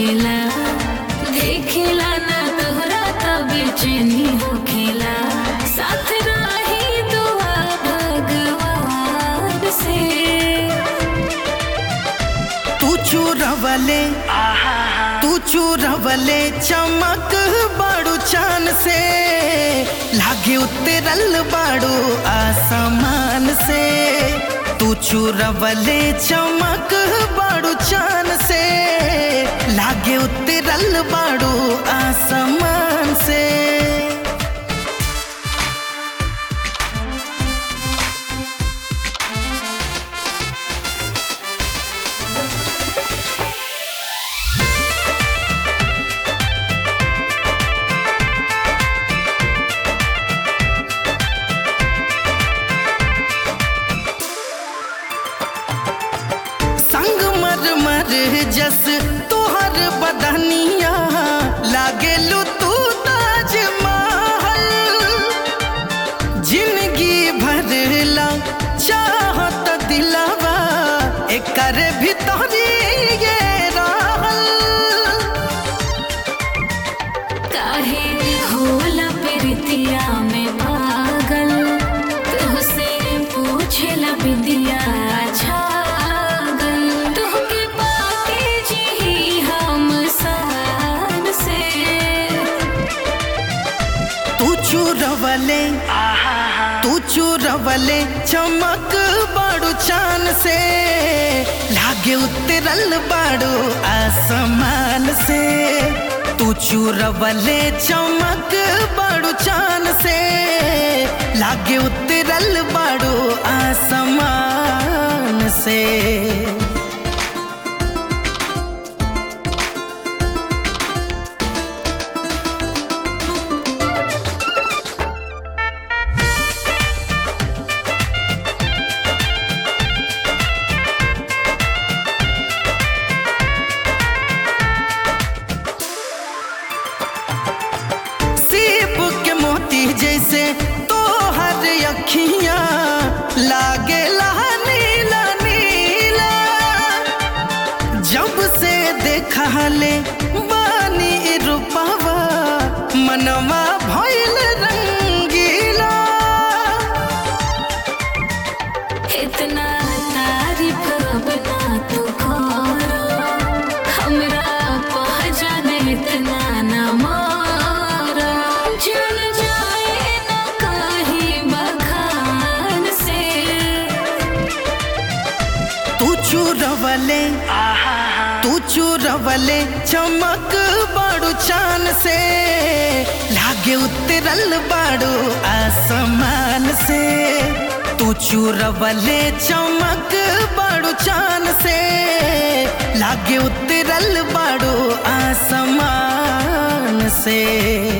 होखेला देखेला ना तोहरा तब बेचैनी होखेला साथ रही दुआ भगवान से तू चूरवले तू चूरवले चमक बाड़ू चान से लागे उतरल बाड़ू आसमान से तू चूरवले चमक बाड़ू चान से लागे उतरल बाड़ू आसमान से संग मर मर जस तोहर बदनिया लागेलू तू ताज महल जिंदगी भरला चाहत दिलवा एकर भीतरी ये रहल काहे होला प्रीतिया में पागल तुहसे पूछेला बिंदिया छागल तुहके पाके जी हम सान से तू चूरवले तू चूरवले चमक बाड़ू चान से लागे उतरल बाड़ू आसमान से तू चूरवले चमक बाड़ू चान से लागे उतरल बाड़ू आसमान से सीप के मोती जैसे तोहर अखियां लागे नीला नीला जब से देखा ले बानी रूपवा मनवा भइल रंगीला इतना तारीफ अब ना तू करो हमरा पहचान इतना ना मारो जल जाए ना कहीं बखान से तू चूरवले तू चूरवले चमक बाड़ू चान से लागे उतरल बाड़ू आसमान से तू चूरवले चमक बाड़ू चान से लागे उतरल बाड़ू आसमान से